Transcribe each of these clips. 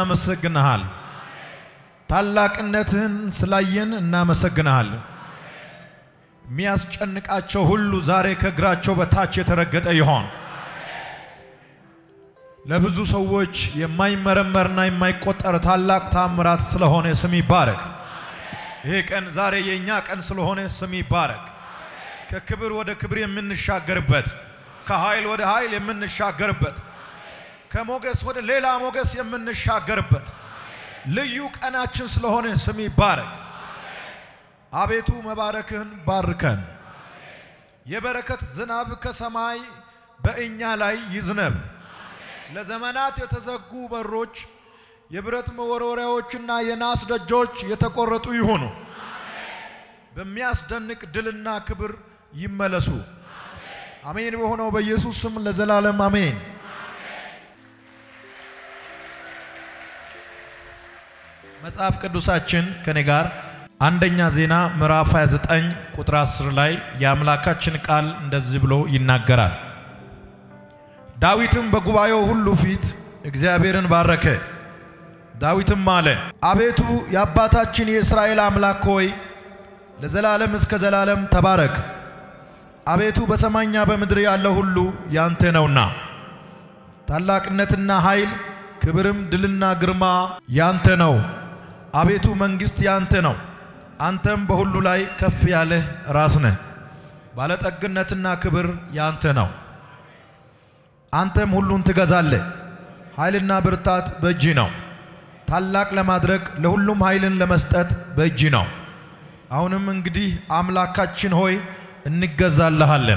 እናመሰግንሃል። ታላቅነትህን ስላየን እናመሰግንሃል። የሚያስጨንቃቸው ሁሉ ዛሬ ከእግራቸው በታች የተረገጠ ይሆን። ለብዙ ሰዎች የማይመረመርና የማይቆጠር ታላቅ ታምራት ስለሆነ ስም ይባረክ። ይሄ ቀን ዛሬ የእኛ ቀን ስለሆነ ስም ይባረክ። ከክብር ወደ ክብር የምንሻገርበት፣ ከኃይል ወደ ኃይል የምንሻገርበት፣ ከሞገስ ወደ ሌላ ሞገስ የምንሻገርበት ልዩ ቀናችን ስለሆነ ስም ይባረክ። አቤቱ መባረክህን ባርከን። የበረከት ዝናብ ከሰማይ በእኛ ላይ ይዝነብ። ለዘመናት የተዘጉ በሮች፣ የብረት መወርወሪያዎችና የናስ ደጆች የተቆረጡ ይሁኑ። በሚያስደንቅ ድልና ክብር ይመለሱ። አሜን። በሆነው በኢየሱስ ስም ለዘላለም አሜን። መጽሐፍ ቅዱሳችን ከኔ ጋር አንደኛ ዜና ምዕራፍ 29 ቁጥር 10 ላይ የአምላካችን ቃል እንደዚህ ብሎ ይናገራል። ዳዊትም በጉባኤው ሁሉ ፊት እግዚአብሔርን ባረከ። ዳዊትም አለ፣ አቤቱ የአባታችን የእስራኤል አምላክ ሆይ ለዘላለም እስከ ዘላለም ተባረክ። አቤቱ በሰማይና በምድር ያለው ሁሉ ያንተ ነውና ታላቅነትና ኃይል፣ ክብርም፣ ድልና ግርማ ያንተ ነው። አቤቱ መንግሥት ያንተ ነው። አንተም በሁሉ ላይ ከፍ ያለህ ራስ ነህ። ባለጠግነትና ክብር ያንተ ነው። አንተም ሁሉን ትገዛለህ። ኃይልና ብርታት በእጅ ነው። ታላቅ ለማድረግ ለሁሉም ኃይልን ለመስጠት በእጅ ነው። አሁንም እንግዲህ አምላካችን ሆይ እንገዛልሃለን፣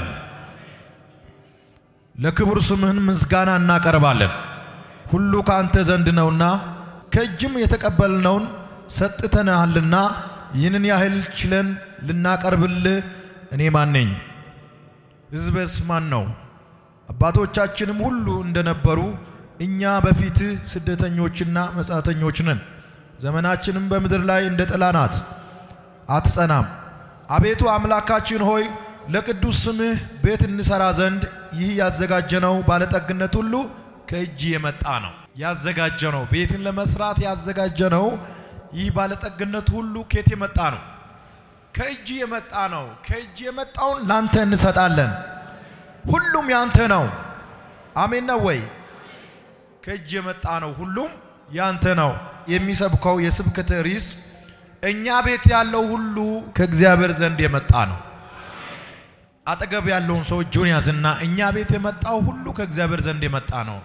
ለክቡር ስምህን ምስጋና እናቀርባለን። ሁሉ ከአንተ ዘንድ ነውና ከእጅም የተቀበልነውን ሰጥተንሃልና ይህንን ያህል ችለን ልናቀርብልህ እኔ ማን ነኝ? ሕዝብስ ማን ነው? አባቶቻችንም ሁሉ እንደነበሩ እኛ በፊትህ ስደተኞችና መጻተኞች ነን። ዘመናችንም በምድር ላይ እንደ ጥላ ናት፣ አትጸናም። አቤቱ አምላካችን ሆይ ለቅዱስ ስምህ ቤት እንሰራ ዘንድ ይህ ያዘጋጀነው ባለጠግነት ሁሉ ከእጅ የመጣ ነው። ያዘጋጀነው ቤትን ለመስራት ያዘጋጀነው ይህ ባለጠግነት ሁሉ ከየት የመጣ ነው? ከእጅ የመጣ ነው። ከእጅ የመጣውን ላንተ እንሰጣለን። ሁሉም ያንተ ነው። አሜን ነው ወይ? ከእጅ የመጣ ነው። ሁሉም ያንተ ነው። የሚሰብከው የስብከት ርዕስ እኛ ቤት ያለው ሁሉ ከእግዚአብሔር ዘንድ የመጣ ነው። አጠገብ ያለውን ሰው እጁን ያዝና እኛ ቤት የመጣው ሁሉ ከእግዚአብሔር ዘንድ የመጣ ነው።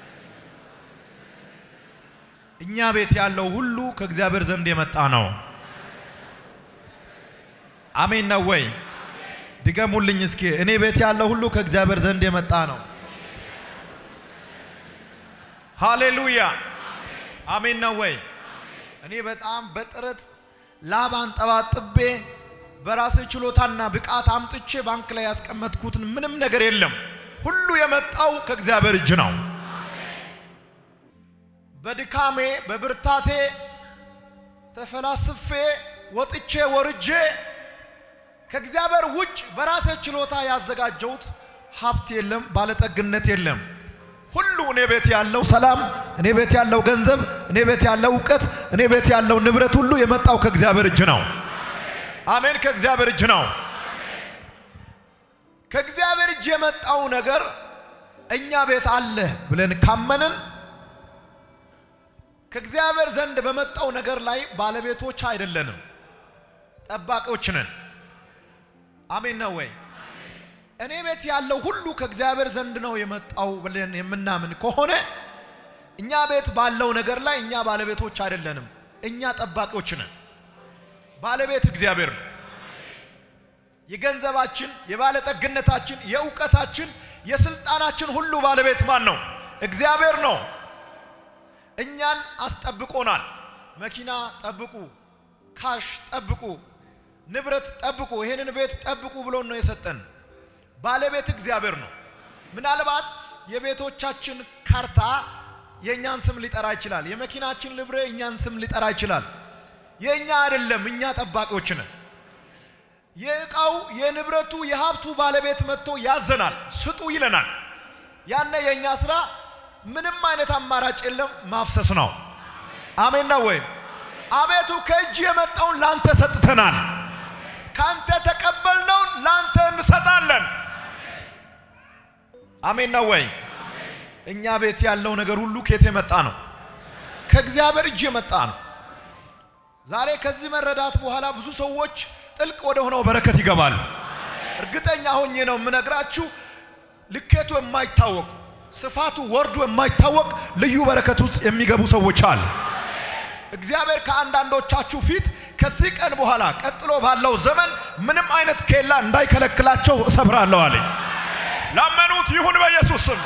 እኛ ቤት ያለው ሁሉ ከእግዚአብሔር ዘንድ የመጣ ነው። አሜን ነው ወይ? ድገሙልኝ እስኪ። እኔ ቤት ያለው ሁሉ ከእግዚአብሔር ዘንድ የመጣ ነው። ሃሌሉያ አሜን ነው ወይ? እኔ በጣም በጥረት ላብ አንጠባጥቤ በራሴ ችሎታና ብቃት አምጥቼ ባንክ ላይ ያስቀመጥኩትን ምንም ነገር የለም። ሁሉ የመጣው ከእግዚአብሔር እጅ ነው። በድካሜ በብርታቴ ተፈላስፌ ወጥቼ ወርጄ ከእግዚአብሔር ውጭ በራሴ ችሎታ ያዘጋጀሁት ሀብት የለም፣ ባለጠግነት የለም። ሁሉ እኔ ቤት ያለው ሰላም፣ እኔ ቤት ያለው ገንዘብ፣ እኔ ቤት ያለው እውቀት፣ እኔ ቤት ያለው ንብረት ሁሉ የመጣው ከእግዚአብሔር እጅ ነው። አሜን። ከእግዚአብሔር እጅ ነው። ከእግዚአብሔር እጅ የመጣው ነገር እኛ ቤት አለ ብለን ካመንን ከእግዚአብሔር ዘንድ በመጣው ነገር ላይ ባለቤቶች አይደለንም፣ ጠባቂዎች ነን። አሜን ነው ወይ? እኔ ቤት ያለው ሁሉ ከእግዚአብሔር ዘንድ ነው የመጣው ብለን የምናምን ከሆነ እኛ ቤት ባለው ነገር ላይ እኛ ባለቤቶች አይደለንም፣ እኛ ጠባቂዎች ነን። ባለቤት እግዚአብሔር ነው። የገንዘባችን፣ የባለጠግነታችን፣ የእውቀታችን፣ የስልጣናችን ሁሉ ባለቤት ማን ነው? እግዚአብሔር ነው። እኛን አስጠብቆናል። መኪና ጠብቁ፣ ካሽ ጠብቁ፣ ንብረት ጠብቁ፣ ይሄንን ቤት ጠብቁ ብሎ ነው የሰጠን። ባለቤት እግዚአብሔር ነው። ምናልባት የቤቶቻችን ካርታ የእኛን ስም ሊጠራ ይችላል። የመኪናችን ልብሬ እኛን ስም ሊጠራ ይችላል። የእኛ አይደለም፣ እኛ ጠባቂዎች ነን። የእቃው የንብረቱ የሀብቱ ባለቤት መጥቶ ያዘናል፣ ስጡ ይለናል። ያነ የእኛ ስራ ምንም አይነት አማራጭ የለም፣ ማፍሰስ ነው። አሜን ነው ወይ? አቤቱ ከእጅ የመጣውን ላንተ ሰጥተናል፣ ካንተ ተቀበልነውን ላንተ እንሰጣለን። አሜን ነው ወይ? እኛ ቤት ያለው ነገር ሁሉ ከየት የመጣ ነው? ከእግዚአብሔር እጅ የመጣ ነው። ዛሬ ከዚህ መረዳት በኋላ ብዙ ሰዎች ጥልቅ ወደ ሆነው በረከት ይገባሉ። እርግጠኛ ሆኜ ነው የምነግራችሁ። ልኬቱ የማይታወቅ ስፋቱ ወርዱ የማይታወቅ ልዩ በረከት ውስጥ የሚገቡ ሰዎች አሉ። እግዚአብሔር ከአንዳንዶቻችሁ ፊት ከዚህ ቀን በኋላ ቀጥሎ ባለው ዘመን ምንም አይነት ኬላ እንዳይከለክላቸው እሰብራለሁ አለኝ። ላመኑት ይሁን በኢየሱስ ስም።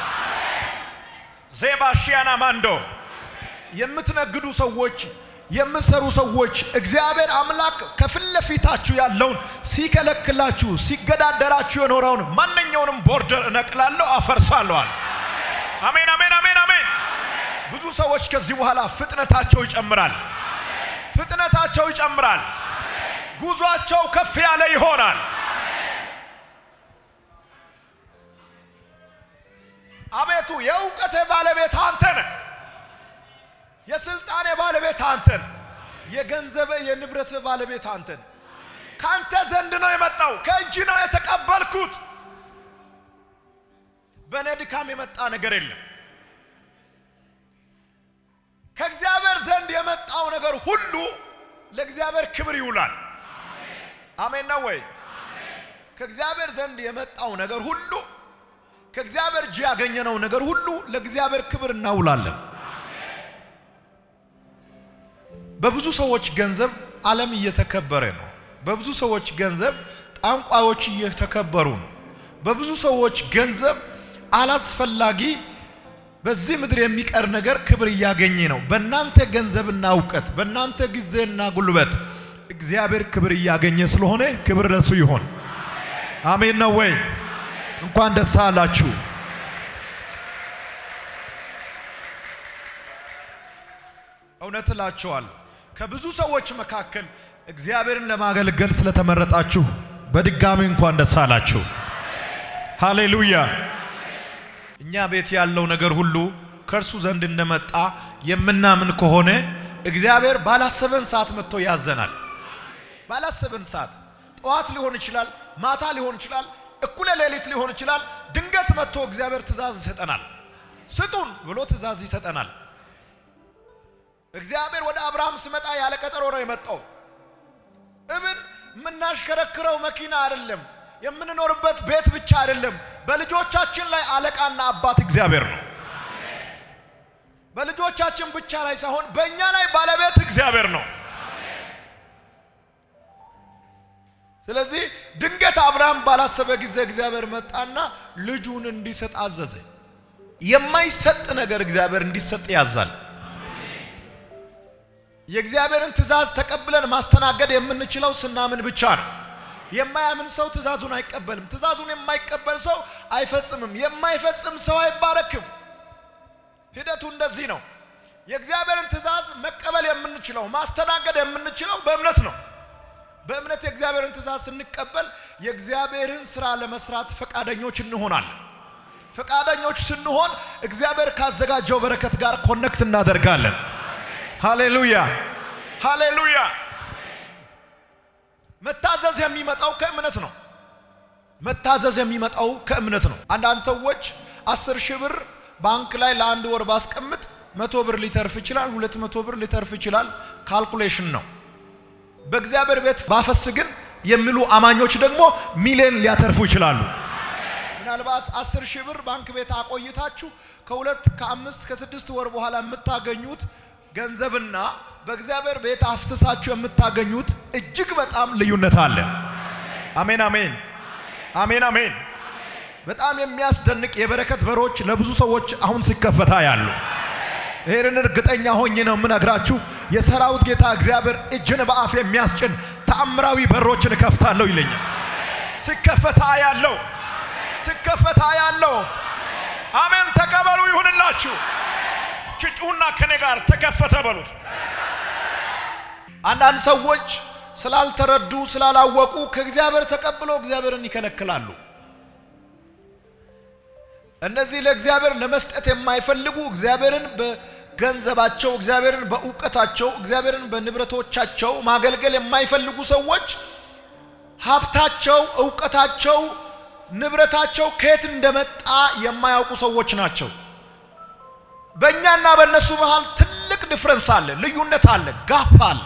ዜባሺያና ማንዶ የምትነግዱ ሰዎች የምትሰሩ ሰዎች እግዚአብሔር አምላክ ከፊት ለፊታችሁ ያለውን ሲከለክላችሁ ሲገዳደራችሁ የኖረውን ማንኛውንም ቦርደር እነቅላለሁ፣ አፈርሳለሁ አለ። አሜን፣ አሜን፣ አሜን፣ አሜን። ብዙ ሰዎች ከዚህ በኋላ ፍጥነታቸው ይጨምራል፣ ፍጥነታቸው ይጨምራል፣ ጉዟቸው ከፍ ያለ ይሆናል። አቤቱ የእውቀቴ ባለቤት አንተ ነህ። የስልጣኔ ባለቤት አንተ ነህ። የገንዘበ የንብረት ባለቤት አንተ ነህ። ካንተ ዘንድ ነው የመጣው፣ ከእጅ ነው የተቀበልኩት። በእኔ ድካም የመጣ ነገር የለም። ከእግዚአብሔር ዘንድ የመጣው ነገር ሁሉ ለእግዚአብሔር ክብር ይውላል። አሜን ነው ወይ? ከእግዚአብሔር ዘንድ የመጣው ነገር ሁሉ ከእግዚአብሔር እጅ ያገኘነው ነገር ሁሉ ለእግዚአብሔር ክብር እናውላለን። በብዙ ሰዎች ገንዘብ ዓለም እየተከበረ ነው። በብዙ ሰዎች ገንዘብ ጠንቋዮች እየተከበሩ ነው። በብዙ ሰዎች ገንዘብ አላስፈላጊ በዚህ ምድር የሚቀር ነገር ክብር እያገኘ ነው። በእናንተ ገንዘብና እውቀት፣ በእናንተ ጊዜና ጉልበት እግዚአብሔር ክብር እያገኘ ስለሆነ ክብር ለሱ ይሆን። አሜን ነው ወይ? እንኳን ደስ አላችሁ። እውነት እላችኋለሁ ከብዙ ሰዎች መካከል እግዚአብሔርን ለማገልገል ስለተመረጣችሁ በድጋሚ እንኳን ደስ አላችሁ። ሃሌሉያ። እኛ ቤት ያለው ነገር ሁሉ ከእርሱ ዘንድ እንደመጣ የምናምን ከሆነ እግዚአብሔር ባላሰበን ሰዓት መጥቶ ያዘናል። ባላሰበን ሰዓት ጠዋት ሊሆን ይችላል፣ ማታ ሊሆን ይችላል፣ እኩለ ሌሊት ሊሆን ይችላል። ድንገት መጥቶ እግዚአብሔር ትእዛዝ ይሰጠናል። ስጡን ብሎ ትእዛዝ ይሰጠናል። እግዚአብሔር ወደ አብርሃም ሲመጣ ያለ ቀጠሮ ነው የመጣው። እብን የምናሽከረክረው መኪና አይደለም፣ የምንኖርበት ቤት ብቻ አይደለም። በልጆቻችን ላይ አለቃና አባት እግዚአብሔር ነው። በልጆቻችን ብቻ ላይ ሳይሆን በእኛ ላይ ባለቤት እግዚአብሔር ነው። ስለዚህ ድንገት አብርሃም ባላሰበ ጊዜ እግዚአብሔር መጣና ልጁን እንዲሰጥ አዘዘ። የማይሰጥ ነገር እግዚአብሔር እንዲሰጥ ያዛል። የእግዚአብሔርን ትእዛዝ ተቀብለን ማስተናገድ የምንችለው ስናምን ብቻ ነው። የማያምን ሰው ትእዛዙን አይቀበልም። ትእዛዙን የማይቀበል ሰው አይፈጽምም። የማይፈጽም ሰው አይባረክም። ሂደቱ እንደዚህ ነው። የእግዚአብሔርን ትእዛዝ መቀበል የምንችለው ማስተናገድ የምንችለው በእምነት ነው። በእምነት የእግዚአብሔርን ትእዛዝ ስንቀበል የእግዚአብሔርን ስራ ለመስራት ፈቃደኞች እንሆናለን። ፈቃደኞች ስንሆን እግዚአብሔር ካዘጋጀው በረከት ጋር ኮኔክት እናደርጋለን። ሃሌሉያ ሃሌሉያ። መታዘዝ የሚመጣው ከእምነት ነው። መታዘዝ የሚመጣው ከእምነት ነው። አንዳንድ ሰዎች አስር ሺህ ብር ባንክ ላይ ለአንድ ወር ባስቀምጥ መቶ ብር ሊተርፍ ይችላል፣ ሁለት መቶ ብር ሊተርፍ ይችላል። ካልኩሌሽን ነው። በእግዚአብሔር ቤት ባፈስ ግን የሚሉ አማኞች ደግሞ ሚሊዮን ሊያተርፉ ይችላሉ። ምናልባት አስር ሺህ ብር ባንክ ቤት አቆይታችሁ ከሁለት ከአምስት ከስድስት ወር በኋላ የምታገኙት ገንዘብና በእግዚአብሔር ቤት አፍስሳችሁ የምታገኙት እጅግ በጣም ልዩነት አለ። አሜን አሜን አሜን አሜን። በጣም የሚያስደንቅ የበረከት በሮች ለብዙ ሰዎች አሁን ሲከፈታ ያሉ ይህንን እርግጠኛ ሆኜ ነው የምነግራችሁ። የሰራዊት ጌታ እግዚአብሔር እጅን በአፍ የሚያስጭን ተአምራዊ በሮችን እከፍታለሁ ይለኛል። ሲከፈታ ያለው ሲከፈታ ያለው አሜን። ተቀበሉ ይሁንላችሁ። እስኪ ጩሁና ከኔ ጋር ተከፈተ በሉት። አንዳንድ ሰዎች ስላልተረዱ ስላላወቁ ከእግዚአብሔር ተቀብለው እግዚአብሔርን ይከለክላሉ። እነዚህ ለእግዚአብሔር ለመስጠት የማይፈልጉ እግዚአብሔርን በገንዘባቸው እግዚአብሔርን በእውቀታቸው እግዚአብሔርን በንብረቶቻቸው ማገልገል የማይፈልጉ ሰዎች ሀብታቸው፣ እውቀታቸው፣ ንብረታቸው ከየት እንደመጣ የማያውቁ ሰዎች ናቸው። በእኛና በእነሱ መሃል ትልቅ ዲፍረንስ አለ፣ ልዩነት አለ፣ ጋፕ አለ።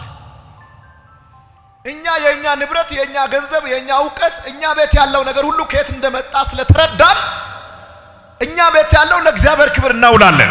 እኛ የእኛ ንብረት፣ የእኛ ገንዘብ፣ የእኛ እውቀት፣ እኛ ቤት ያለው ነገር ሁሉ ከየት እንደመጣ ስለተረዳን እኛ ቤት ያለው ለእግዚአብሔር ክብር እናውላለን።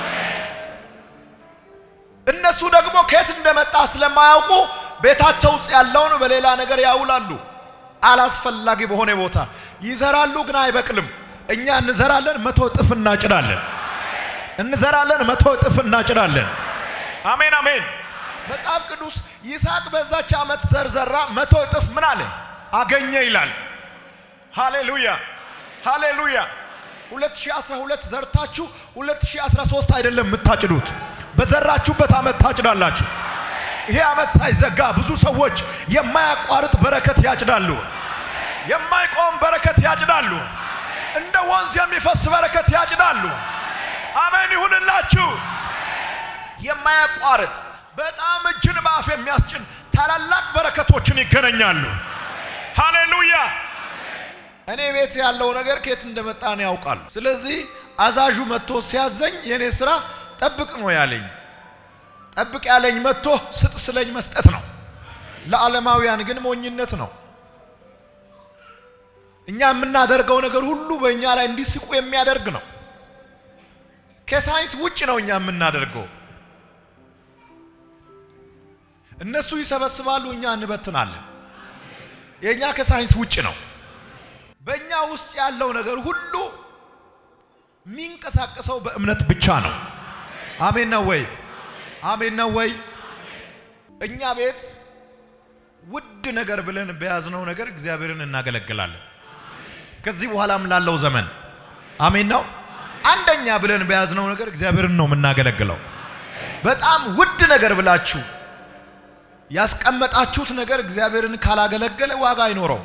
እነሱ ደግሞ ከየት እንደመጣ ስለማያውቁ ቤታቸው ውስጥ ያለውን በሌላ ነገር ያውላሉ። አላስፈላጊ በሆነ ቦታ ይዘራሉ፣ ግን አይበቅልም። እኛ እንዘራለን፣ መቶ እጥፍ እናጭዳለን። እንዘራለን፣ መቶ እጥፍ እናጭዳለን። አሜን አሜን። መጽሐፍ ቅዱስ ይስሐቅ በዛች ዓመት ዘር ዘራ፣ መቶ እጥፍ ምን አለ አገኘ ይላል። ሃሌሉያ ሃሌሉያ። 2012 ዘርታችሁ 2013 አይደለም የምታጭዱት፣ በዘራችሁበት ዓመት ታጭዳላችሁ። ይሄ ዓመት ሳይዘጋ ብዙ ሰዎች የማያቋርጥ በረከት ያጭዳሉ። የማይቆም በረከት ያጭዳሉ። እንደ ወንዝ የሚፈስ በረከት ያጭዳሉ። አሜን ይሁንላችሁ። የማያቋርጥ በጣም እጅን በአፍ የሚያስጭን ታላላቅ በረከቶችን ይገናኛሉ። ሃሌሉያ። እኔ ቤት ያለው ነገር ከየት እንደመጣ ነው ያውቃሉ። ስለዚህ አዛዡ መጥቶ ሲያዘኝ የኔ ስራ ጠብቅ ነው ያለኝ። ጠብቅ ያለኝ መጥቶ ስጥ ስለኝ መስጠት ነው። ለዓለማውያን ግን ሞኝነት ነው። እኛ የምናደርገው ነገር ሁሉ በእኛ ላይ እንዲስቁ የሚያደርግ ነው። ከሳይንስ ውጭ ነው እኛ የምናደርገው። እነሱ ይሰበስባሉ፣ እኛ እንበትናለን። የእኛ ከሳይንስ ውጭ ነው። በእኛ ውስጥ ያለው ነገር ሁሉ የሚንቀሳቀሰው በእምነት ብቻ ነው። አሜን ነው ወይ? አሜን ነው ወይ? እኛ ቤት ውድ ነገር ብለን በያዝነው ነገር እግዚአብሔርን እናገለግላለን። ከዚህ በኋላም ላለው ዘመን አሜን ነው። አንደኛ ብለን በያዝነው ነገር እግዚአብሔርን ነው የምናገለግለው። በጣም ውድ ነገር ብላችሁ ያስቀመጣችሁት ነገር እግዚአብሔርን ካላገለገለ ዋጋ አይኖረው።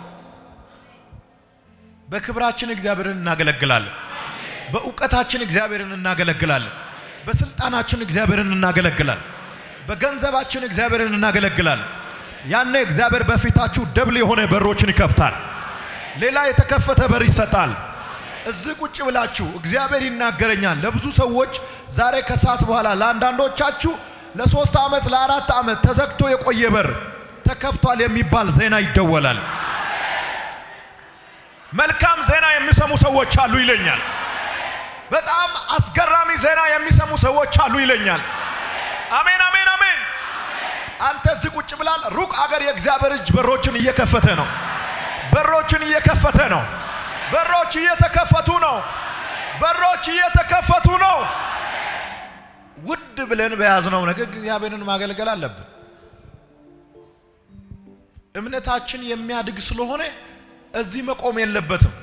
በክብራችን እግዚአብሔርን እናገለግላለን። በእውቀታችን እግዚአብሔርን እናገለግላለን። በስልጣናችን እግዚአብሔርን እናገለግላለን። በገንዘባችን እግዚአብሔርን እናገለግላለን። ያኔ እግዚአብሔር በፊታችሁ ደብል የሆነ በሮችን ይከፍታል። ሌላ የተከፈተ በር ይሰጣል። እዚህ ቁጭ ብላችሁ እግዚአብሔር ይናገረኛል። ለብዙ ሰዎች ዛሬ ከሰዓት በኋላ ለአንዳንዶቻችሁ ለሶስት ዓመት ለአራት ዓመት ተዘግቶ የቆየ በር ተከፍቷል የሚባል ዜና ይደወላል። መልካም ዜና የሚሰሙ ሰዎች አሉ ይለኛል። በጣም አስገራሚ ዜና የሚሰሙ ሰዎች አሉ ይለኛል። አሜን አሜን አሜን። አንተ እዚህ ቁጭ ብላል። ሩቅ አገር የእግዚአብሔር እጅ በሮችን እየከፈተ ነው። በሮችን እየከፈተ ነው። በሮች እየተከፈቱ ነው። በሮች እየተከፈቱ ነው። ውድ ብለን በያዝነው ነገር እግዚአብሔርን ማገልገል አለብን። እምነታችን የሚያድግ ስለሆነ እዚህ መቆም የለበትም።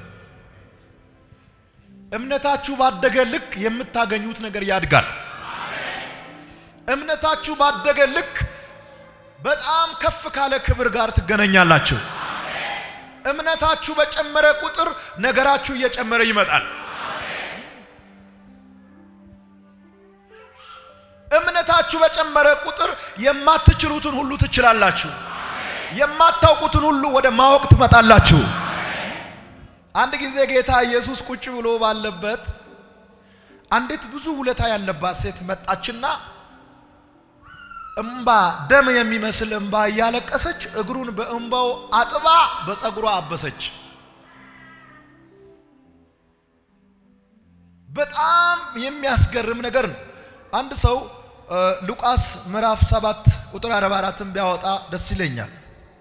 እምነታችሁ ባደገ ልክ የምታገኙት ነገር ያድጋል። እምነታችሁ ባደገ ልክ በጣም ከፍ ካለ ክብር ጋር ትገናኛላችሁ። እምነታችሁ በጨመረ ቁጥር ነገራችሁ እየጨመረ ይመጣል። እምነታችሁ በጨመረ ቁጥር የማትችሉትን ሁሉ ትችላላችሁ። የማታውቁትን ሁሉ ወደ ማወቅ ትመጣላችሁ። አንድ ጊዜ ጌታ ኢየሱስ ቁጭ ብሎ ባለበት አንዲት ብዙ ውለታ ያለባት ሴት መጣችና እምባ ደም የሚመስል እምባ እያለቀሰች እግሩን በእምባው አጥባ በፀጉሯ አበሰች። በጣም የሚያስገርም ነገር ነው። አንድ ሰው ሉቃስ ምዕራፍ 7 ቁጥር 44ን ቢያወጣ ደስ ይለኛል።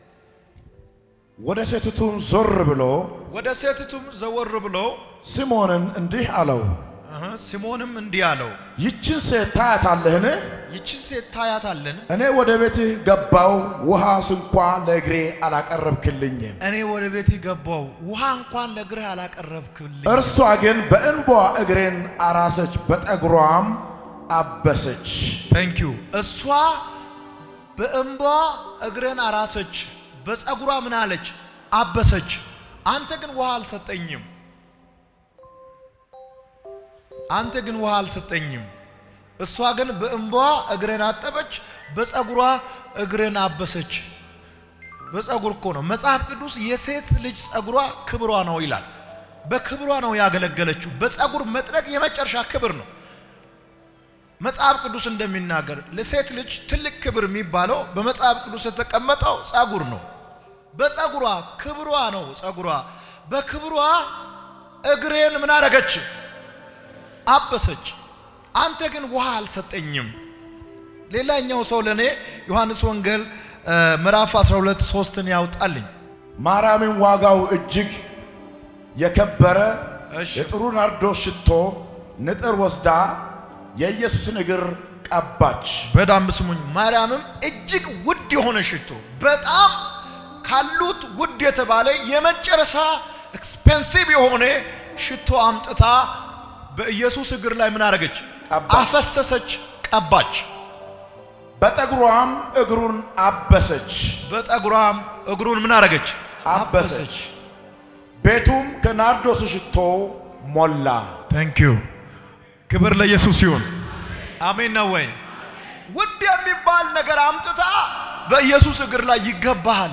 ወደ ሴቲቱም ዞር ብሎ ወደ ሴቲቱም ዘወር ብሎ ስምዖንን እንዲህ አለው፣ እህ፣ ሲሞንም እንዲህ አለው፣ ይችን ሴት ታያታለህን? ይችን ሴት ታያታለን? እኔ ወደ ቤትህ ገባው፣ ውሃ ስንኳ ለእግሬ አላቀረብክልኝም። እኔ ወደ ቤት ገባው፣ ውሃ እንኳን ለእግርህ አላቀረብክልኝ። እርሷ ግን በእንቧ እግሬን አራሰች፣ በጠጉሯም አበሰች። ታንክ ዩ። እሷ በእንባ እግረን አራሰች፣ በፀጉሯ ምን አለች? አበሰች። አንተ ግን ውሃ አልሰጠኝም። አንተ ግን ውሃ አልሰጠኝም። እሷ ግን በእንባዋ እግሬን አጠበች፣ በፀጉሯ እግሬን አበሰች። በፀጉር እኮ ነው መጽሐፍ ቅዱስ የሴት ልጅ ፀጉሯ ክብሯ ነው ይላል። በክብሯ ነው ያገለገለችው። በፀጉር መጥረግ የመጨረሻ ክብር ነው። መጽሐፍ ቅዱስ እንደሚናገር ለሴት ልጅ ትልቅ ክብር የሚባለው በመጽሐፍ ቅዱስ የተቀመጠው ፀጉር ነው። በፀጉሯ ክብሯ ነው ፀጉሯ። በክብሯ እግሬን ምን አረገች? አበሰች። አንተ ግን ውሃ አልሰጠኝም። ሌላኛው ሰው ለእኔ ዮሐንስ ወንጌል ምዕራፍ 12 ሶስትን ያውጣልኝ። ማርያምን ዋጋው እጅግ የከበረ እሺ። የጥሩ ናርዶስ ሽቶ ንጥር ወስዳ የኢየሱስን እግር ቀባች። በጣም ስሙኝ። ማርያምም እጅግ ውድ የሆነ ሽቶ በጣም ካሉት ውድ የተባለ የመጨረሻ ኤክስፔንሲቭ የሆነ ሽቶ አምጥታ በኢየሱስ እግር ላይ ምን አረገች? ቀባች። አፈሰሰች፣ ቀባች። በጠጉሯም እግሩን አበሰች። በጠጉሯም እግሩን ምን አረገች? አበሰች። ቤቱም ከናርዶስ ሽቶ ሞላ። ታንክ ዩ ክብር ለኢየሱስ ይሁን። አሜን ነው ወይ? ውድ የሚባል ነገር አምጥታ በኢየሱስ እግር ላይ ይገባሃል፣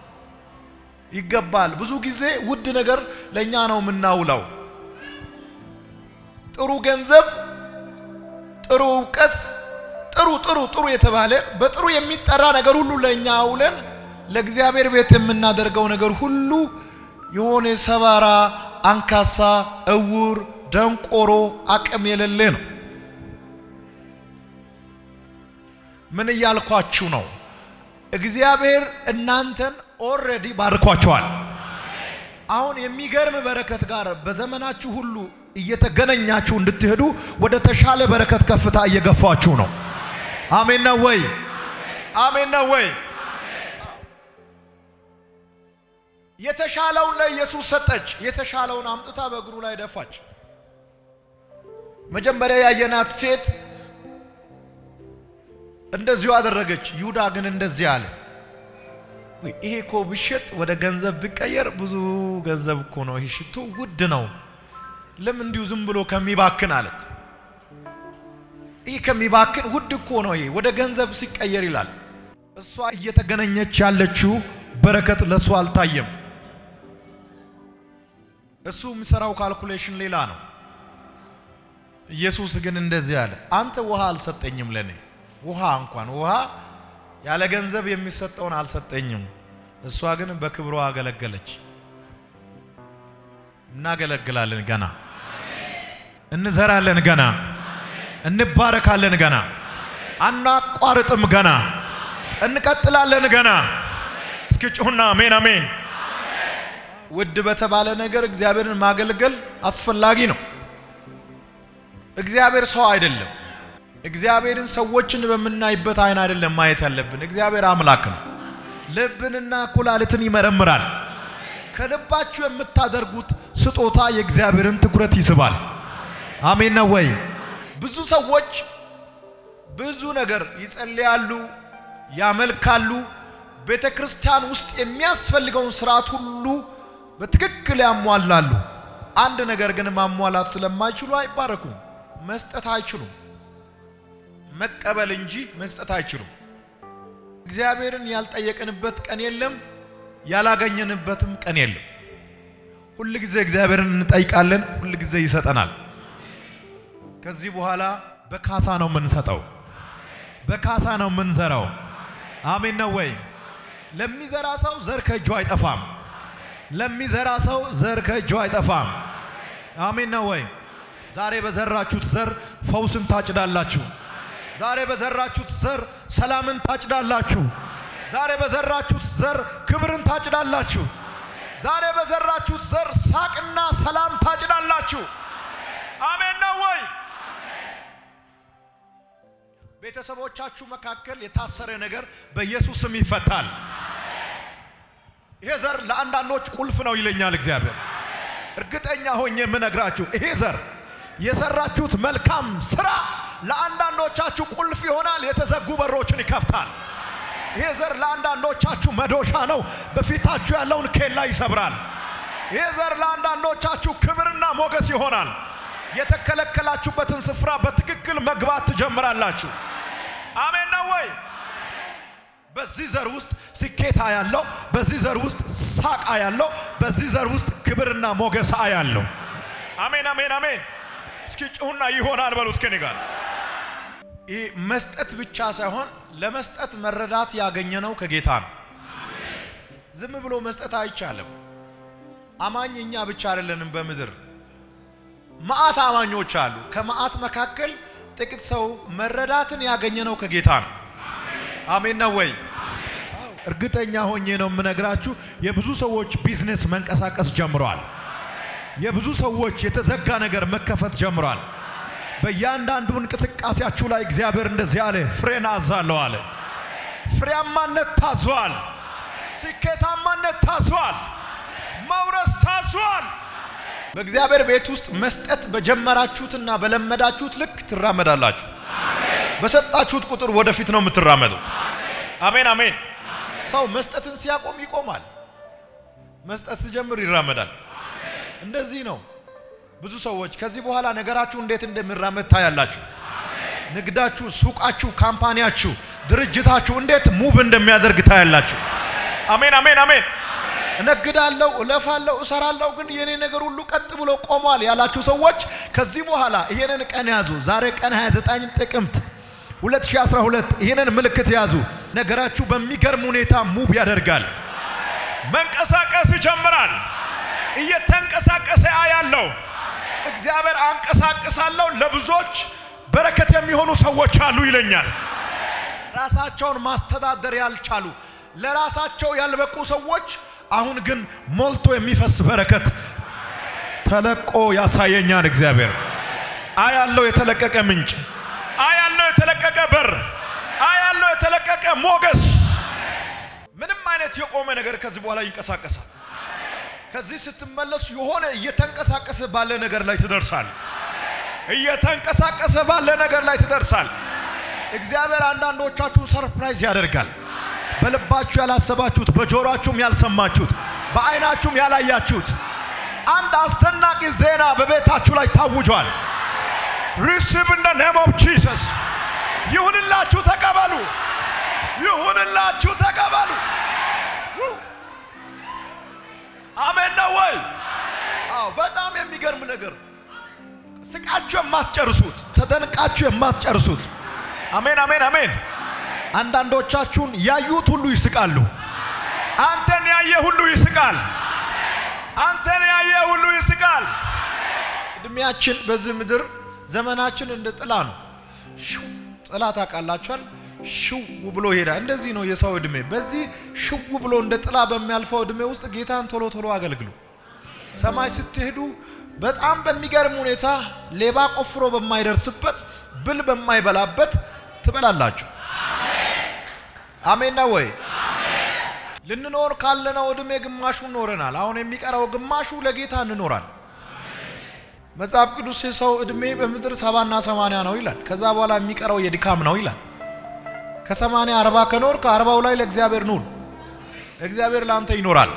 ይገባል። ብዙ ጊዜ ውድ ነገር ለእኛ ነው የምናውለው። ጥሩ ገንዘብ፣ ጥሩ እውቀት፣ ጥሩ ጥሩ ጥሩ የተባለ በጥሩ የሚጠራ ነገር ሁሉ ለእኛ አውለን ለእግዚአብሔር ቤት የምናደርገው ነገር ሁሉ የሆነ ሰባራ፣ አንካሳ፣ እውር፣ ደንቆሮ፣ አቅም የሌለ ነው። ምን እያልኳችሁ ነው? እግዚአብሔር እናንተን ኦልሬዲ ባርኳቸዋል። አሁን የሚገርም በረከት ጋር በዘመናችሁ ሁሉ እየተገናኛችሁ እንድትሄዱ ወደ ተሻለ በረከት ከፍታ እየገፋችሁ ነው። አሜን ነው ወይ? አሜን ነው ወይ? የተሻለውን ለኢየሱስ ሰጠች። የተሻለውን አምጥታ በእግሩ ላይ ደፋች። መጀመሪያ ያየናት ሴት እንደዚሁ አደረገች። ይሁዳ ግን እንደዚህ አለ፣ ወይ ይሄ እኮ ብሸጥ ወደ ገንዘብ ቢቀየር ብዙ ገንዘብ እኮ ነው። ይሄ ሽቶ ውድ ነው። ለምን እንዲሁ ዝም ብሎ ከሚባክን አለች። ይህ ከሚባክን ውድ እኮ ነው። ይሄ ወደ ገንዘብ ሲቀየር ይላል። እሷ እየተገናኘች ያለችው በረከት ለእሷ አልታየም። እሱ የሚሰራው ካልኩሌሽን ሌላ ነው። ኢየሱስ ግን እንደዚህ አለ፣ አንተ ውሃ አልሰጠኝም ለኔ ውሃ እንኳን ውሃ ያለ ገንዘብ የሚሰጠውን አልሰጠኝም። እሷ ግን በክብሯ አገለገለች። እናገለግላለን ገና፣ እንዘራለን ገና፣ እንባረካለን ገና፣ አናቋርጥም ገና፣ እንቀጥላለን ገና። እስኪ ጩሁና አሜን አሜን። ውድ በተባለ ነገር እግዚአብሔርን ማገልገል አስፈላጊ ነው። እግዚአብሔር ሰው አይደለም። እግዚአብሔርን ሰዎችን በምናይበት አይን አይደለም ማየት ያለብን። እግዚአብሔር አምላክ ነው። ልብንና ኩላሊትን ይመረምራል። ከልባችሁ የምታደርጉት ስጦታ የእግዚአብሔርን ትኩረት ይስባል። አሜን ነው ወይ? ብዙ ሰዎች ብዙ ነገር ይጸልያሉ፣ ያመልካሉ። ቤተ ክርስቲያን ውስጥ የሚያስፈልገውን ስርዓት ሁሉ በትክክል ያሟላሉ። አንድ ነገር ግን ማሟላት ስለማይችሉ አይባረኩም። መስጠት አይችሉም። መቀበል እንጂ መስጠት አይችሉም። እግዚአብሔርን ያልጠየቅንበት ቀን የለም፣ ያላገኘንበትም ቀን የለም። ሁል ጊዜ እግዚአብሔርን እንጠይቃለን፣ ሁል ጊዜ ይሰጠናል። ከዚህ በኋላ በካሳ ነው የምንሰጠው፣ በካሳ ነው የምንዘራው። አሜን ነው ወይ? ለሚዘራ ሰው ዘር ከእጁ አይጠፋም። ለሚዘራ ሰው ዘር ከእጁ አይጠፋም። አሜን ነው ወይ? ዛሬ በዘራችሁት ዘር ፈውስን ታጭዳላችሁ። ዛሬ በዘራችሁት ዘር ሰላምን ታጭዳላችሁ። ዛሬ በዘራችሁት ዘር ክብርን ታጭዳላችሁ። ዛሬ በዘራችሁት ዘር ሳቅና ሰላም ታጭዳላችሁ። አሜን ነው ወይ? ቤተሰቦቻችሁ መካከል የታሰረ ነገር በኢየሱስ ስም ይፈታል። ይሄ ዘር ለአንዳንዶች ቁልፍ ነው ይለኛል እግዚአብሔር። እርግጠኛ ሆኜ የምነግራችሁ ይሄ ዘር የሰራችሁት መልካም ስራ ለአንዳንዶቻችሁ ቁልፍ ይሆናል፣ የተዘጉ በሮችን ይከፍታል። ይሄ ዘር ለአንዳንዶቻችሁ መዶሻ ነው፣ በፊታችሁ ያለውን ኬላ ይሰብራል። ይሄ ዘር ለአንዳንዶቻችሁ ክብርና ሞገስ ይሆናል። የተከለከላችሁበትን ስፍራ በትክክል መግባት ትጀምራላችሁ። አሜን ነው ወይ? በዚህ ዘር ውስጥ ስኬታ ያለው፣ በዚህ ዘር ውስጥ ሳቃ ያለው፣ በዚህ ዘር ውስጥ ክብርና ሞገሳ ያለው። አሜን አሜን አሜን። እስኪ ጩሁና ይሆናል በሉት ከኔ ጋር። ይህ መስጠት ብቻ ሳይሆን ለመስጠት መረዳት ያገኘነው ከጌታ ነው። ዝም ብሎ መስጠት አይቻልም። አማኝ እኛ ብቻ አይደለንም በምድር መዓት አማኞች አሉ። ከመዓት መካከል ጥቂት ሰው መረዳትን ያገኘነው ከጌታ ነው። አሜን ነው ወይ? እርግጠኛ ሆኜ ነው የምነግራችሁ፣ የብዙ ሰዎች ቢዝነስ መንቀሳቀስ ጀምሯል። የብዙ ሰዎች የተዘጋ ነገር መከፈት ጀምሯል። በእያንዳንዱ እንቅስቃሴያችሁ ላይ እግዚአብሔር እንደዚህ አለ፣ ፍሬን አዛለሁ አለ። ፍሬያማነት ታዟል። ስኬታማነት ታዟል። መውረስ ታዟል። በእግዚአብሔር ቤት ውስጥ መስጠት በጀመራችሁትና በለመዳችሁት ልክ ትራመዳላችሁ። በሰጣችሁት ቁጥር ወደፊት ነው የምትራመዱት። አሜን አሜን። ሰው መስጠትን ሲያቆም ይቆማል። መስጠት ሲጀምር ይራመዳል። እንደዚህ ነው። ብዙ ሰዎች ከዚህ በኋላ ነገራችሁ እንዴት እንደሚራመድ ታያላችሁ። ንግዳችሁ፣ ሱቃችሁ፣ ካምፓኒያችሁ፣ ድርጅታችሁ እንዴት ሙቭ እንደሚያደርግ ታያላችሁ። አሜን አሜን አሜን። እነግዳለሁ፣ እለፋለሁ፣ እሰራለሁ ግን የኔ ነገር ሁሉ ቀጥ ብሎ ቆሟል ያላችሁ ሰዎች ከዚህ በኋላ ይሄንን ቀን ያዙ። ዛሬ ቀን 29 ጥቅምት 2012 ይሄንን ምልክት ያዙ። ነገራችሁ በሚገርም ሁኔታ ሙቭ ያደርጋል። መንቀሳቀስ ይጀምራል። እየተንቀሳቀሰ አያለው። እግዚአብሔር አንቀሳቅሳለሁ፣ ለብዙዎች በረከት የሚሆኑ ሰዎች አሉ ይለኛል። ራሳቸውን ማስተዳደር ያልቻሉ ለራሳቸው ያልበቁ ሰዎች አሁን ግን ሞልቶ የሚፈስ በረከት ተለቆ ያሳየኛል። እግዚአብሔር አያለው የተለቀቀ ምንጭ፣ አያለው የተለቀቀ በር፣ አያለው የተለቀቀ ሞገስ። ምንም አይነት የቆመ ነገር ከዚህ በኋላ ይንቀሳቀሳል። ከዚህ ስትመለሱ የሆነ እየተንቀሳቀሰ ባለ ነገር ላይ ትደርሳል። እየተንቀሳቀሰ ባለ ነገር ላይ ትደርሳል። እግዚአብሔር አንዳንዶቻችሁን ሰርፕራይዝ ያደርጋል። በልባችሁ ያላሰባችሁት፣ በጆሮአችሁም ያልሰማችሁት፣ በዓይናችሁም ያላያችሁት አንድ አስደናቂ ዜና በቤታችሁ ላይ ታውጇል። ሪሲቭ ኢን ዘ ኔም ኦፍ ጂሰስ። ይሁንላችሁ፣ ተቀበሉ። ይሁንላችሁ፣ ተቀበሉ። አሜን ነው ወይ? አዎ፣ በጣም የሚገርም ነገር ስቃችሁ የማትጨርሱት ተደንቃችሁ የማትጨርሱት። አሜን አሜን አሜን። አንዳንዶቻችሁን ያዩት ሁሉ ይስቃሉ። አንተን ያየ ሁሉ ይስቃል። አንተን ያየ ሁሉ ይስቃል። እድሜያችን በዚህ ምድር ዘመናችን እንደ ጥላ ነው። ሽው ጥላ ታውቃላችኋል። ሽው ብሎ ይሄዳል። እንደዚህ ነው የሰው እድሜ። በዚህ ሽው ብሎ እንደ ጥላ በሚያልፈው እድሜ ውስጥ ጌታን ቶሎ ቶሎ አገልግሉ። ሰማይ ስትሄዱ በጣም በሚገርም ሁኔታ ሌባ ቆፍሮ በማይደርስበት ብል በማይበላበት ትበላላችሁ። አሜን ነው ወይ? ልንኖር ካለነው እድሜ ግማሹን ኖረናል። አሁን የሚቀረው ግማሹ ለጌታ እንኖራል። መጽሐፍ ቅዱስ የሰው እድሜ በምድር ሰባና ሰማንያ ነው ይላል። ከዛ በኋላ የሚቀረው የድካም ነው ይላል። ከሰማንያ አርባ ከኖር ከአርባው ላይ ለእግዚአብሔር ኑር። እግዚአብሔር ለአንተ ይኖራል።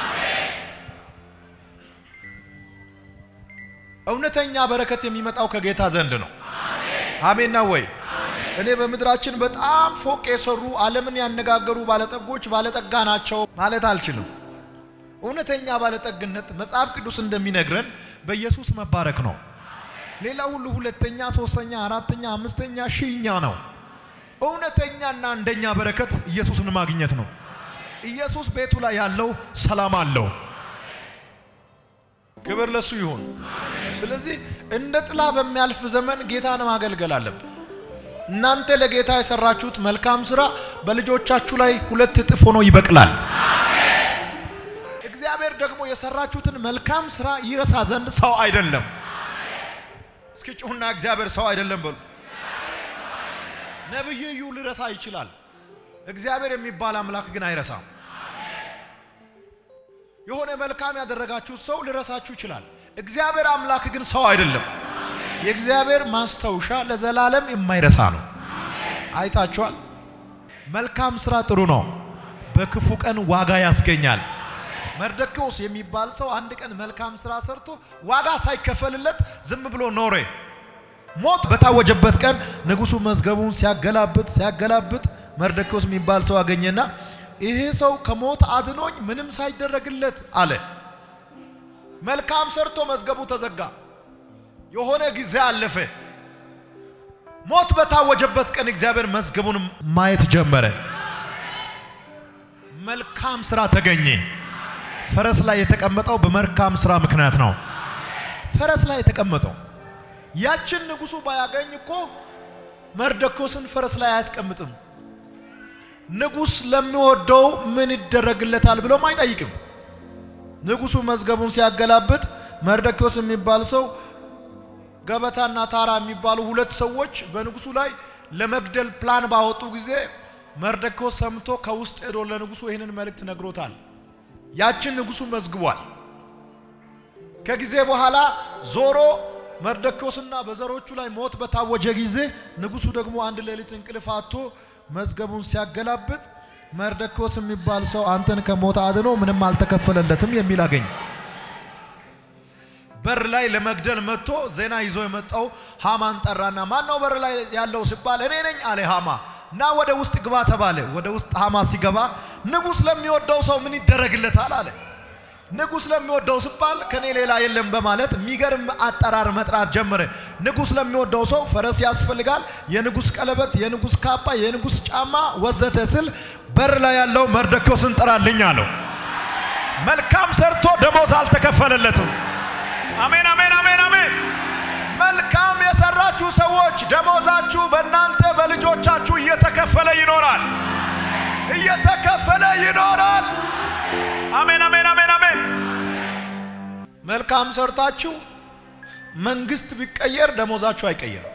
እውነተኛ በረከት የሚመጣው ከጌታ ዘንድ ነው። አሜን ነው ወይ? እኔ በምድራችን በጣም ፎቅ የሰሩ ዓለምን ያነጋገሩ ባለጠጎች ባለጠጋ ናቸው ማለት አልችልም። እውነተኛ ባለጠግነት መጽሐፍ ቅዱስ እንደሚነግረን በኢየሱስ መባረክ ነው። ሌላ ሁሉ ሁለተኛ፣ ሶስተኛ፣ አራተኛ፣ አምስተኛ፣ ሺኛ ነው። እውነተኛና አንደኛ በረከት ኢየሱስን ማግኘት ነው። ኢየሱስ ቤቱ ላይ ያለው ሰላም አለው። ክብር ለሱ ይሁን። ስለዚህ እንደ ጥላ በሚያልፍ ዘመን ጌታን ማገልገል አለብን። እናንተ ለጌታ የሰራችሁት መልካም ስራ በልጆቻችሁ ላይ ሁለት እጥፍ ሆኖ ይበቅላል። እግዚአብሔር ደግሞ የሰራችሁትን መልካም ስራ ይረሳ ዘንድ ሰው አይደለም። እስኪ ጩሁና እግዚአብሔር ሰው አይደለም በሉ። ነቢይ እዩ ሊረሳ ይችላል። እግዚአብሔር የሚባል አምላክ ግን አይረሳም። የሆነ መልካም ያደረጋችሁት ሰው ሊረሳችሁ ይችላል። እግዚአብሔር አምላክ ግን ሰው አይደለም። የእግዚአብሔር ማስታወሻ ለዘላለም የማይረሳ ነው። አይታችኋል። መልካም ስራ ጥሩ ነው፣ በክፉ ቀን ዋጋ ያስገኛል። መርደኪዎስ የሚባል ሰው አንድ ቀን መልካም ስራ ሰርቶ ዋጋ ሳይከፈልለት ዝም ብሎ ኖረ። ሞት በታወጀበት ቀን ንጉሡ መዝገቡን ሲያገላብጥ ሲያገላብጥ መርደኪዎስ የሚባል ሰው አገኘና ይሄ ሰው ከሞት አድኖኝ ምንም ሳይደረግለት አለ። መልካም ሰርቶ መዝገቡ ተዘጋ። የሆነ ጊዜ አለፈ። ሞት በታወጀበት ቀን እግዚአብሔር መዝገቡን ማየት ጀመረ። መልካም ስራ ተገኘ። ፈረስ ላይ የተቀመጠው በመልካም ስራ ምክንያት ነው። ፈረስ ላይ የተቀመጠው ያችን ንጉሡ ባያገኝ እኮ መርደኪዎስን ፈረስ ላይ አያስቀምጥም። ንጉሥ ለሚወደው ምን ይደረግለታል ብሎም አይጠይቅም። ንጉሡ መዝገቡን ሲያገላብጥ መርደኪዎስ የሚባል ሰው ገበታና ታራ የሚባሉ ሁለት ሰዎች በንጉሡ ላይ ለመግደል ፕላን ባወጡ ጊዜ መርደኪዎስ ሰምቶ ከውስጥ ሄዶ ለንጉሡ ይህንን መልእክት ነግሮታል። ያችን ንጉሡ መዝግቧል። ከጊዜ በኋላ ዞሮ መርደኪዎስና በዘሮቹ ላይ ሞት በታወጀ ጊዜ ንጉሡ ደግሞ አንድ ሌሊት እንቅልፍ አጥቶ መዝገቡን ሲያገላብጥ መርደኪዎስ የሚባል ሰው አንተን ከሞት አድኖ ምንም አልተከፈለለትም የሚል አገኘ። በር ላይ ለመግደል መጥቶ ዜና ይዞ የመጣው ሃማን ጠራና ማን ነው በር ላይ ያለው ሲባል እኔ ነኝ አለ ሃማ። እና ወደ ውስጥ ግባ ተባለ። ወደ ውስጥ ሃማ ሲገባ ንጉሥ ለሚወደው ሰው ምን ይደረግለታል አለ። ንጉሥ ለሚወደው ሲባል ከኔ ሌላ የለም በማለት የሚገርም አጠራር መጥራት ጀመረ። ንጉሥ ለሚወደው ሰው ፈረስ ያስፈልጋል፣ የንጉሥ ቀለበት፣ የንጉሥ ካባ፣ የንጉሥ ጫማ ወዘተ ስል በር ላይ ያለው መርደኪዎስን ጥራልኝ አለው። መልካም ሰርቶ ደሞዝ አልተከፈለለትም። አሜን አሜን አሜን አሜን። መልካም የሰራችሁ ሰዎች ደሞዛችሁ በእናንተ በልጆቻችሁ እየተከፈለ ይኖራል፣ እየተከፈለ ይኖራል። አሜን አሜን አሜን አሜን። መልካም ሰርታችሁ መንግስት ቢቀየር ደሞዛችሁ አይቀየርም።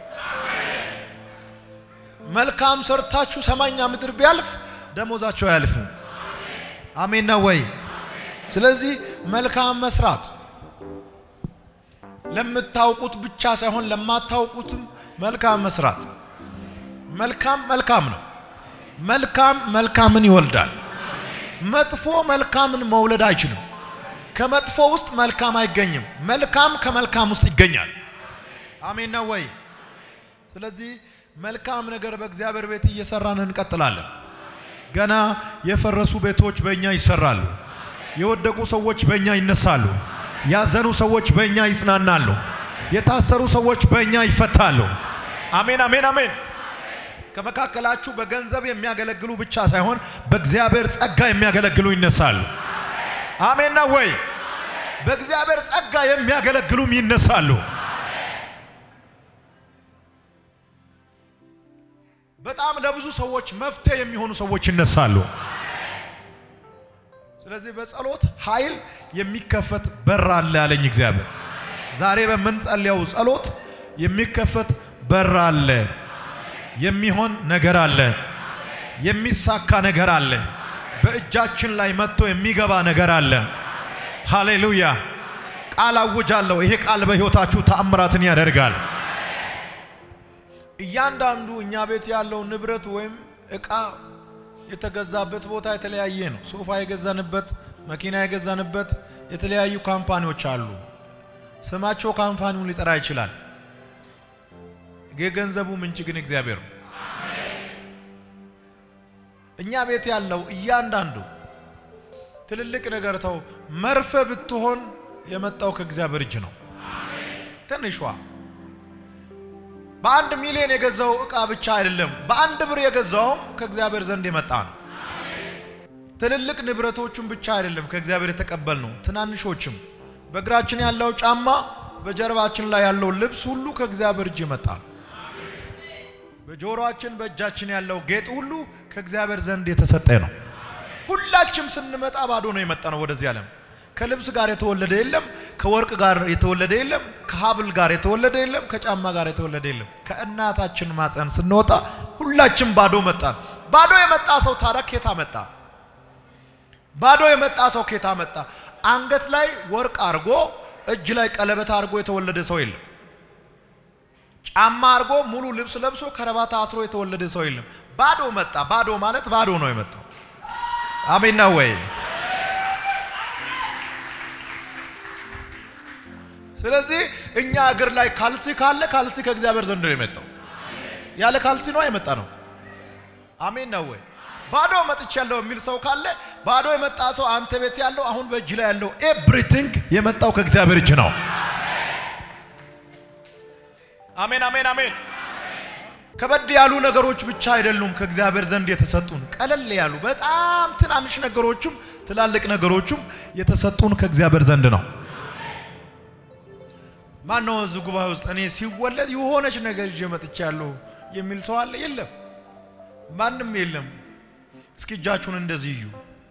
መልካም ሰርታችሁ ሰማይና ምድር ቢያልፍ ደሞዛችሁ አያልፍም። አሜን ነው ወይ? ስለዚህ መልካም መስራት ለምታውቁት ብቻ ሳይሆን ለማታውቁትም መልካም መስራት። መልካም መልካም ነው። መልካም መልካምን ይወልዳል። መጥፎ መልካምን መውለድ አይችልም። ከመጥፎ ውስጥ መልካም አይገኝም። መልካም ከመልካም ውስጥ ይገኛል። አሜን ነው ወይ? ስለዚህ መልካም ነገር በእግዚአብሔር ቤት እየሰራን እንቀጥላለን። ገና የፈረሱ ቤቶች በእኛ ይሰራሉ። የወደቁ ሰዎች በእኛ ይነሳሉ። ያዘኑ ሰዎች በእኛ ይጽናናሉ። የታሰሩ ሰዎች በእኛ ይፈታሉ። አሜን አሜን አሜን። ከመካከላችሁ በገንዘብ የሚያገለግሉ ብቻ ሳይሆን በእግዚአብሔር ጸጋ የሚያገለግሉ ይነሳሉ። አሜን ነው ወይ? በእግዚአብሔር ጸጋ የሚያገለግሉም ይነሳሉ። በጣም ለብዙ ሰዎች መፍትሄ የሚሆኑ ሰዎች ይነሳሉ። ስለዚህ በጸሎት ኃይል የሚከፈት በር አለ ያለኝ እግዚአብሔር። ዛሬ በምንጸልየው ጸሎት የሚከፈት በር አለ፣ የሚሆን ነገር አለ፣ የሚሳካ ነገር አለ፣ በእጃችን ላይ መጥቶ የሚገባ ነገር አለ። ሃሌሉያ! ቃል አውጃለሁ። ይሄ ቃል በሕይወታችሁ ተአምራትን ያደርጋል። እያንዳንዱ እኛ ቤት ያለው ንብረት ወይም እቃ የተገዛበት ቦታ የተለያየ ነው። ሶፋ የገዛንበት፣ መኪና የገዛንበት የተለያዩ ካምፓኒዎች አሉ። ስማቸው ካምፓኒውን ሊጠራ ይችላል። የገንዘቡ ምንጭ ግን እግዚአብሔር ነው። እኛ ቤት ያለው እያንዳንዱ ትልልቅ ነገር ተው፣ መርፌ ብትሆን የመጣው ከእግዚአብሔር እጅ ነው። ትንሿ በአንድ ሚሊዮን የገዛው እቃ ብቻ አይደለም፣ በአንድ ብር የገዛውም ከእግዚአብሔር ዘንድ የመጣ ነው። ትልልቅ ንብረቶቹም ብቻ አይደለም ከእግዚአብሔር የተቀበል ነው፣ ትናንሾችም በእግራችን ያለው ጫማ፣ በጀርባችን ላይ ያለው ልብስ ሁሉ ከእግዚአብሔር እጅ የመጣ ነው። በጆሮአችን በእጃችን ያለው ጌጥ ሁሉ ከእግዚአብሔር ዘንድ የተሰጠ ነው። ሁላችም ስንመጣ ባዶ ነው የመጣ ነው ወደዚህ ዓለም። ከልብስ ጋር የተወለደ የለም፣ ከወርቅ ጋር የተወለደ የለም፣ ከሀብል ጋር የተወለደ የለም፣ ከጫማ ጋር የተወለደ የለም። ከእናታችን ማፀን ስንወጣ ሁላችን ባዶ መጣን። ባዶ የመጣ ሰው ታዲያ ኬታ መጣ? ባዶ የመጣ ሰው ኬታ መጣ? አንገት ላይ ወርቅ አርጎ እጅ ላይ ቀለበት አርጎ የተወለደ ሰው የለም። ጫማ አርጎ ሙሉ ልብስ ለብሶ ከረባታ አስሮ የተወለደ ሰው የለም። ባዶ መጣ። ባዶ ማለት ባዶ ነው የመጣው። አሜን ነው ወይ? ስለዚህ እኛ እግር ላይ ካልሲ ካለ ካልሲ ከእግዚአብሔር ዘንድ ነው የመጣው። ያለ ካልሲ ነው የመጣ ነው። አሜን ነው ወይ? ባዶ መጥቻለሁ የሚል ሰው ካለ ባዶ የመጣ ሰው አንተ ቤት ያለው አሁን በእጅ ላይ ያለው ኤቭሪቲንግ የመጣው ከእግዚአብሔር እጅ ነው። አሜን አሜን አሜን። ከበድ ያሉ ነገሮች ብቻ አይደሉም ከእግዚአብሔር ዘንድ የተሰጡን፣ ቀለል ያሉ በጣም ትናንሽ ነገሮችም ትላልቅ ነገሮችም የተሰጡን ከእግዚአብሔር ዘንድ ነው። ማን ነው እዚህ ጉባኤ ውስጥ እኔ ሲወለድ የሆነች ነገር ይዤ መጥቻለሁ የሚል ሰው አለ? የለም፣ ማንም የለም። እስኪ እጃችሁን እንደዚህ እዩ።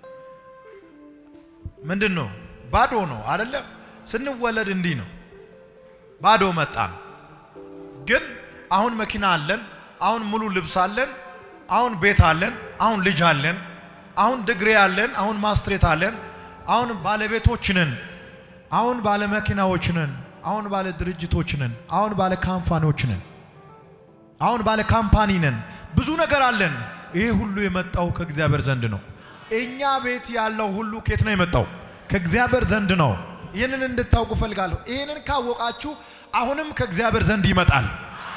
ምንድን ነው? ባዶ ነው አይደለም? ስንወለድ እንዲህ ነው፣ ባዶ መጣን። ግን አሁን መኪና አለን፣ አሁን ሙሉ ልብስ አለን፣ አሁን ቤት አለን፣ አሁን ልጅ አለን፣ አሁን ድግሪ አለን፣ አሁን ማስትሬት አለን፣ አሁን ባለቤቶች ነን፣ አሁን ባለ መኪናዎች ነን፣ አሁን ባለ ድርጅቶች ነን፣ አሁን ባለ ካምፓኒዎች ነን፣ አሁን ባለ ካምፓኒ ነን። ብዙ ነገር አለን። ይሄ ሁሉ የመጣው ከእግዚአብሔር ዘንድ ነው። እኛ ቤት ያለው ሁሉ ከየት ነው የመጣው? ከእግዚአብሔር ዘንድ ነው። ይህንን እንድታውቁ ፈልጋለሁ። ይህንን ካወቃችሁ አሁንም ከእግዚአብሔር ዘንድ ይመጣል።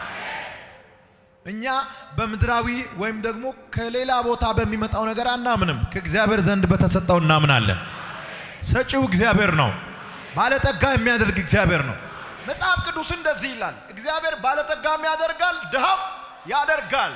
እኛ በምድራዊ ወይም ደግሞ ከሌላ ቦታ በሚመጣው ነገር አናምንም። ከእግዚአብሔር ዘንድ በተሰጠው እናምናለን። ሰጪው እግዚአብሔር ነው። ባለጠጋ የሚያደርግ እግዚአብሔር ነው። መጽሐፍ ቅዱስ እንደዚህ ይላል፣ እግዚአብሔር ባለጠጋም ያደርጋል፣ ድሃም ያደርጋል።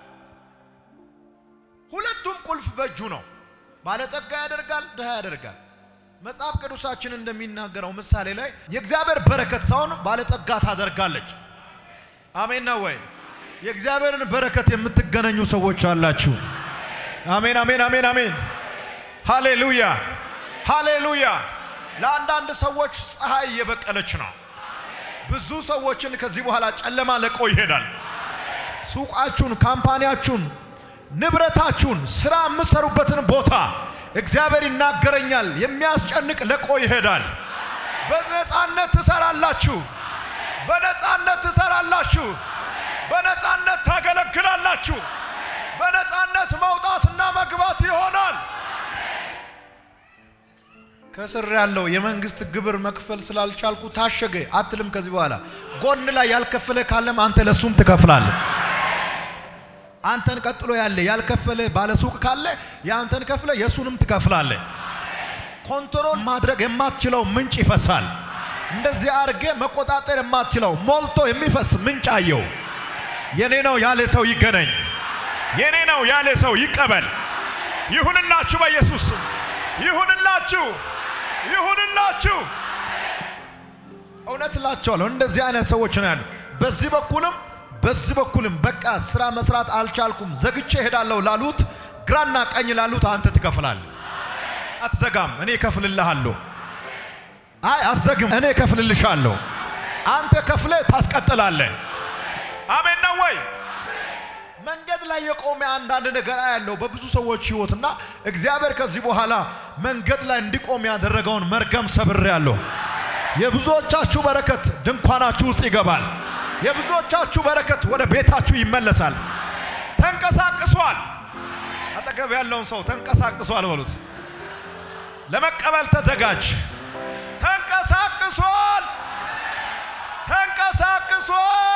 ሁለቱም ቁልፍ በእጁ ነው። ባለጠጋ ያደርጋል፣ ድሃ ያደርጋል። መጽሐፍ ቅዱሳችን እንደሚናገረው ምሳሌ ላይ የእግዚአብሔር በረከት ሰውን ባለጠጋ ታደርጋለች። አሜን ነው ወይ? የእግዚአብሔርን በረከት የምትገናኙ ሰዎች አላችሁ። አሜን አሜን አሜን አሜን። ሃሌሉያ ሃሌሉያ። ለአንዳንድ ሰዎች ፀሐይ እየበቀለች ነው። ብዙ ሰዎችን ከዚህ በኋላ ጨለማ ለቆ ይሄዳል። ሱቃችሁን፣ ካምፓኒያችሁን፣ ንብረታችሁን፣ ስራ የምትሰሩበትን ቦታ እግዚአብሔር ይናገረኛል። የሚያስጨንቅ ለቆ ይሄዳል። በነፃነት ትሰራላችሁ። በነፃነት ትሰራላችሁ። በነፃነት ታገለግላላችሁ። በነፃነት መውጣትና መግባት ይሆናል። ከስር ያለው የመንግስት ግብር መክፈል ስላልቻልኩ ታሸገ አትልም። ከዚህ በኋላ ጎን ላይ ያልከፈለ ካለም አንተ ለሱም ትከፍላለህ። አንተን ቀጥሎ ያለ ያልከፈለ ባለሱቅ ካለ የአንተን ከፍለ የሱንም ትከፍላለህ። ኮንትሮል ማድረግ የማትችለው ምንጭ ይፈሳል። እንደዚህ አድርጌ መቆጣጠር የማትችለው ሞልቶ የሚፈስ ምንጭ አየው። የኔ ነው ያለ ሰው ይገናኝ። የኔ ነው ያለ ሰው ይቀበል። ይሁንላችሁ፣ በኢየሱስ ስም ይሁንላችሁ፣ ይሁንላችሁ። እውነት እላቸዋለሁ እንደዚህ አይነት ሰዎች ነው ያሉ። በዚህ በኩልም በዚህ በኩልም በቃ ስራ መስራት አልቻልኩም ዘግቼ እሄዳለሁ ላሉት፣ ግራና ቀኝ ላሉት አንተ ትከፍላለህ። አትዘጋም፣ እኔ እከፍልልሃለሁ። አይ አትዘግም፣ እኔ እከፍልልሻለሁ። አንተ ከፍለ ታስቀጥላለህ። አሜን ነው ወይ? መንገድ ላይ የቆመ አንዳንድ ነገር ያለው በብዙ ሰዎች ህይወትና እግዚአብሔር ከዚህ በኋላ መንገድ ላይ እንዲቆም ያደረገውን መርገም ሰብሬያለሁ። የብዙዎቻችሁ በረከት ድንኳናችሁ ውስጥ ይገባል። የብዙዎቻችሁ በረከት ወደ ቤታችሁ ይመለሳል። ተንቀሳቅሷል። አጠገብ ያለውን ሰው ተንቀሳቅሷል በሉት። ለመቀበል ተዘጋጅ። ተንቀሳቅሷል። ተንቀሳቅሷል።